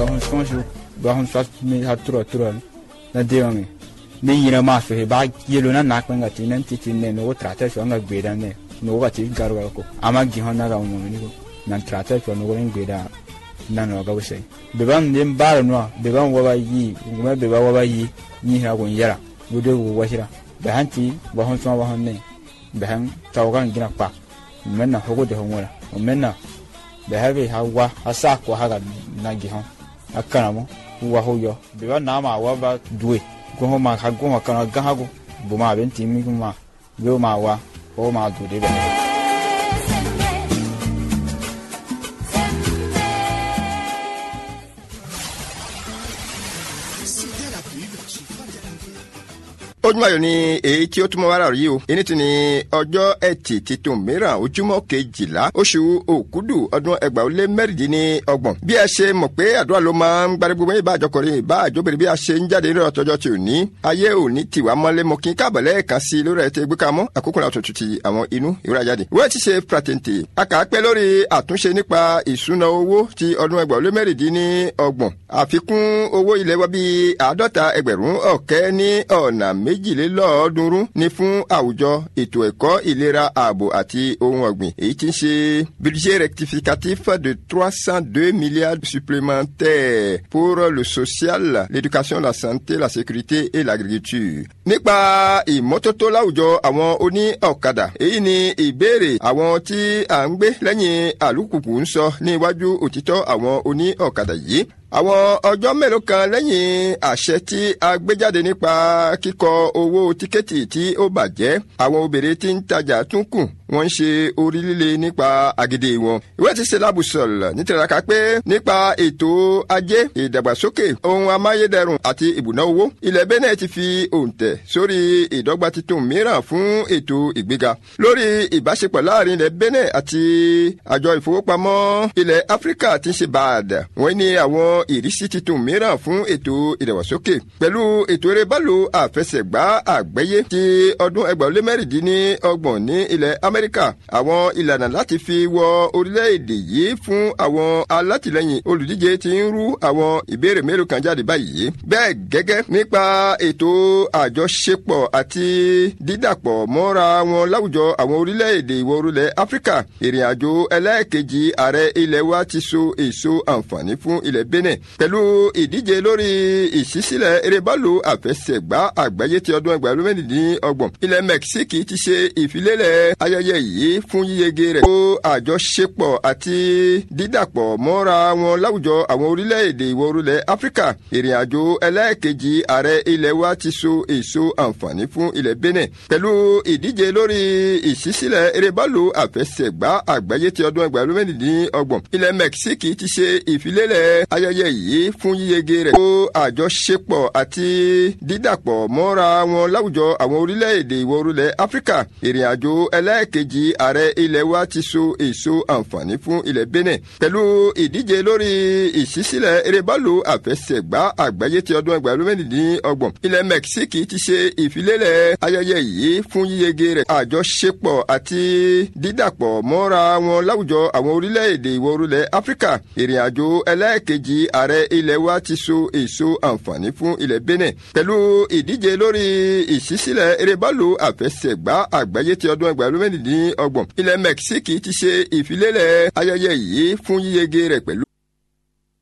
ba hun son shi ba hun sa mi ha tro tro na de mi ni yina ma fe ba yelo na na kwanga ti nan ti ti ne no trata so nga gbe da ne no ga ti garu ga ko ama gi hon na ga mo ni ko nan trata so no ren gbe da na no ga wese be ban dem ba no be ban wa ba yi nguma be ba wa ba yi ni ha ko yara gude wo wa shira be hanti ba hon so ba hon ne be han tawgan gina pa menna hogo de hon wala menna be ha be ha wa ha sa ko ha ga na gi hon akana mo wa ho yo be ba na ma wa ba duwe ko ho ma ha go ma kana ga ha go bu ma ben ti mi ma be ma wa ho ma du de be ojúmọ́ ayọ̀ ni èyí tí ó túmọ̀ wá rà yìí o èyí tún ni ọjọ́ ẹtì titun mìíràn ojúmọ́ kejìlá oṣù òkúdù ọdún ẹgbàá ó lé mẹ́rìndínlọ́gbọ̀n bí ẹ ṣe mọ̀ pé àdúrà ló máa ń gbárí gbogbo ìbá àjọkọrin ìbá àjọbìnrin bí a ṣe ń jáde nínú ọtọjọ́ tí ò ní ayé ò ní tiwa mọ́lé mọ́ kí n káàbọ̀ lẹ́ẹ̀kan sí i lórí ẹ̀ tẹ́ gbé ká mọ́ àkókò náà tuntun ti àwọn inú ìwúrà jáde ìwé ti ṣe pratente a kà á pẹ́ lórí àtúnṣe nípa ìṣúná owó ti ọdún ẹgbàá ó lé mẹ́rìndínlọ́gbọ̀n àfikún owó ilé wa bíi àádọ́ta ẹgbẹ̀rún ọ̀kẹ́ ní ọ̀nà méjìlélọ́ọ̀ọ́dúnrún ní fún àwùjọ ètò ẹ̀kọ́ ìlera ààbò àti ohun ọ̀gbìn èyí tí ń ṣe budget rectificatif de trois cent deux milliards supplémentaires pour le social l'éducation la santé la sécurité et l'agriculture. nípa ìmọ́tótó láwùjọ àwọn oní ọ̀kadà èyí ni ìbéèrè àwọn tí à ń gbé lẹ́yìn àlùkùkù ń sọ ní iwájú òtítọ́ àwọn oní ọ̀kadà yìí àwọn ọjọ́ mélòó kan lẹ́yìn àṣẹ tí a gbé jáde nípa kíkọ owó tíkẹ́ẹ̀tì tí ó bàjẹ́ àwọn obìnrin tí ń tajà tún kù wọ́n ń ṣe orí líle nípa àgídí wọn. ìwé ti ṣe lábùsọ̀lọ̀ nítoraka pé nípa ètò ajé ìdàgbàsókè ohun amáyédẹrùn àti ìbùná owó ilẹ̀ Benin ti fi òǹtẹ̀ sórí ìdọ́gba titun mìíràn fún ètò ìgbéga lórí ìbáṣepọ̀ láàrin ilẹ̀ Benin àti àjọ ìfowópamọ́ ilẹ̀ Áfíríkà tí ń ṣe báàdà wọ́n ní àwọn ìrísí titun mìíràn fún ètò ìdàgbàsókè pẹ̀lú ètò eré bálò àfẹsẹ̀gbá àgbáyé ti ọdún ẹgbàá lé mẹ́rìndínlọ́gbọ̀n ní ilẹ̀ Amẹ́ríkà àwọn ìlànà láti fi wọ orílẹ̀-èdè yìí fún àwọn alátìlẹyìn olùdíje ti ń rú àwọn ìbéèrè mélòó kan jáde báyìí bẹ́ẹ̀ gẹ́gẹ́ nípa ètò àjọṣepọ̀ àti dídàpọ̀ mọ́ra wọn láwùjọ àwọn orílẹ̀-èdè ìwọ̀ orílẹ̀ Áfíríkà ìrìn àjò ẹlẹ́ẹ̀kejì ààrẹ ilẹ̀ wa ti so èso àǹfààní fún ilẹ̀ Benin pẹ̀lú ìdíje lórí ìṣísílẹ̀ erébálò àfẹsẹ̀gbá àgbáyé ti ọdún ẹgbàá ló mẹ́rìndínlọ́gbọ̀n ilẹ̀ Mẹ́kísíkì ti ṣe ìfilélẹ̀ ayẹyẹ yìí fún yíyege rẹ̀ kó àjọṣepọ̀ àti dídàpọ̀ mọ́ra wọn láwùjọ àwọn orílẹ̀-èdè ìwọ̀ orílẹ̀ Áfíríkà ìrìn àjò ẹlẹ́ẹ̀kejì ààrẹ ilẹ̀ wa ti so èso àǹfààní fún ilẹ̀ Benin pẹ̀lú ìdíje lórí ìṣísílẹ̀ erébálò àfẹsẹ̀gbá àgbáyé ti ọdún ẹgbàá ló mẹ́rìndínlọ́gbọ̀n ilẹ̀ Mẹ́kísíkì ti ṣe ìfilélẹ̀ ayẹyẹ yìí fún yíyege rẹ̀ kó àjọṣepọ̀ àti dídàpọ̀ mọ́ra wọn láwùjọ àwọn orílẹ̀-èdè ìwọ̀ orílẹ̀ Áfíríkà ìrìn àjò ẹlẹ́ẹ̀kejì ààrẹ ilẹ̀ wa ti so èso àǹfààní fún ilẹ̀ Benin pẹ̀lú ìdíje lórí ìṣísílẹ̀ erébálò àfẹsẹ̀gbá àgbáyé ti ọdún ẹgbàá ló mẹ́rìndínlọ́gbọ̀n ilẹ̀ Mẹ́kísíkì ti ṣe ìfilélẹ̀ ayẹyẹ yìí fún yíyege rẹ̀ àjọṣepọ̀ àti dídàpọ̀ mọ́ra wọn láwùjọ àwọn orílẹ̀-èdè ìwọ̀ orílẹ̀ Áfíríkà ìrìn àjò ẹlẹ́ẹ̀kejì ààrẹ ilẹ̀ wa ti so èso àǹfààní fún ilẹ̀ Benin pẹ̀lú ìdíje lórí ìṣísílẹ̀ erébálò àfẹsẹ̀gbá àgbáyé ti ọdún ẹgbàá ló mẹ́rìndínlọ́gbọ̀n ilẹ̀ Mẹ́kísíkì ti ṣe ìfilélẹ̀ ayẹyẹ yìí fún yíyege rẹ̀ pẹ̀lú.